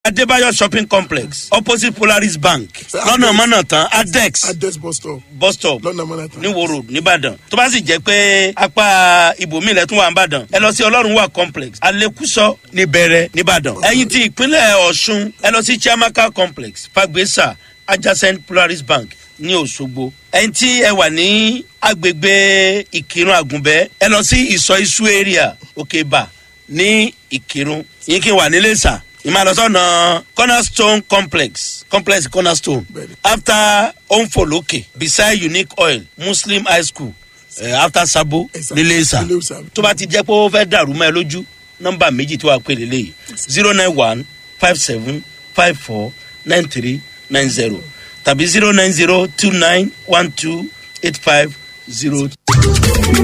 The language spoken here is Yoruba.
adébáyọ̀ shopping complex opposite polaris bank lọ́nà mọ́nà tán adex adex bus stop bus stop lọ́nà mọ́nàtà. ní wo road nìbàdàn tó bá sì jẹ́ pé apá ibòmí ilẹ̀ tún wà nìbàdàn ẹ lọ sí ọlọ́run wà complex alekuso níbẹ̀rẹ̀ nìbàdàn ẹ̀yin ti ìpínlẹ̀ ọ̀ṣun ẹ lọ sí chiamaka complex fagbesa adjacent polaris bank ní òṣogbo ẹ̀yin tí ẹ wà ní agbègbè ìkírun àgùnbẹ́ ẹ lọ sí ìsọ isu area òkèbà ní ìkírun yín kí n wà nílé sà ìmàlọ́sọ̀nà cornerstone complex complex cornerstone Bẹ́ẹ̀ni. after onfoloke beside unique oil muslim high school uh, after sabo Ẹ̀sà. nílé sà Nílé Ìsà. tó bá ti jẹ́ pé ó fẹ́ dàrú mọ́ ẹ lójú nọ́mbà méjì tí wàá pè lélẹ́yìí zero nine one five seven five four nine three nine zero tàbí zero nine zero two nine one two eight five zero.